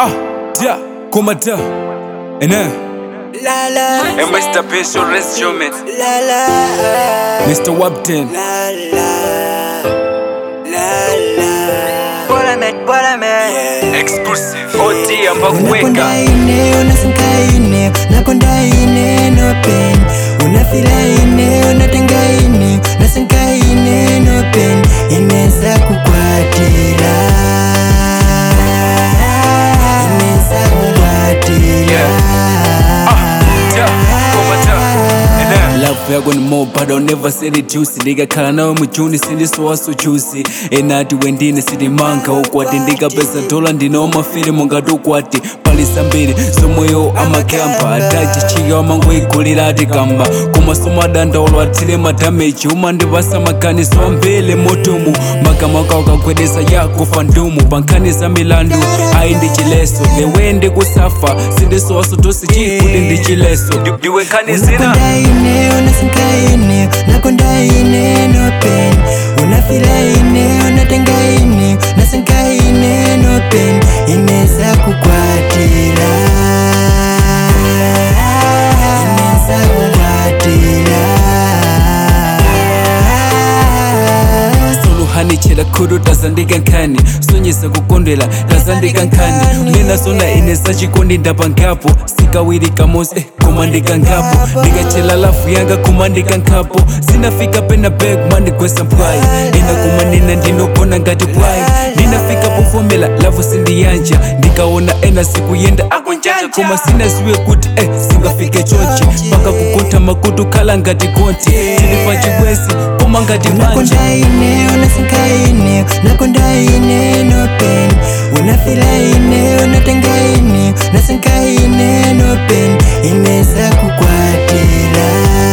Ah, da, kuma da, ina. La la And Mr. Special Instrument, la la Mr. Wapton. la la la la Bolamet bolamet Exclusive. OT ambakuweka. Unakonda ine unasinka ine unakonda ine no pain unafila ine unatenga ine unasinka ine no pain ineza kukwatira ineza kukwatira Da, kuma da, ina. Love yako ni more but I'll never sell it juicy ndikakhala nawe mujuni sindisowaso juicy enati wendine sitimanga ukwati ndikapeza dola ndinaomafiri mungati ukwati palisa mbiri zomweyo amakamba adachichika wamangoigulira ati kamba koma somadandaolo athire madameji umandipasa maganizo ambele motomu makamaka ukagwedeza yakufa ndumu pankhani za milandu ayi ndi chileso lewe ndikusafa sindisowaso tosi chikuti ndi chileso ndiwe nkhani zina unakonda ine unasinka ine unakonda ine no pain unafila ine unatenga ine unasinka ine no pain ineza kukwatira ineza kukwatira soluhanichela khulu tazandika nkhani sonyesa kukondwela tazandika nkhani mina sona ine sachikondi ndapangapo sikawiri kamosi eh, koma ndikangapo ndikachela lafu yanga koma ndikangapo sinafika pena be koma ndigwesa mpwayi ena koma nina ndinogona ngati pwayi ndinafika pofomela lavu sindiyanja ndikaona ena sikuyenda akunjanja koma sinaziwe kuti eh, singafike chonchi paka kukotha makutu khala ngati konti tili pachikwesi koma ngati manja unakonda ine unasinka ine unakonda ine no pain unafila ine unatenga ine unasinka ine no pain ineza kukwatira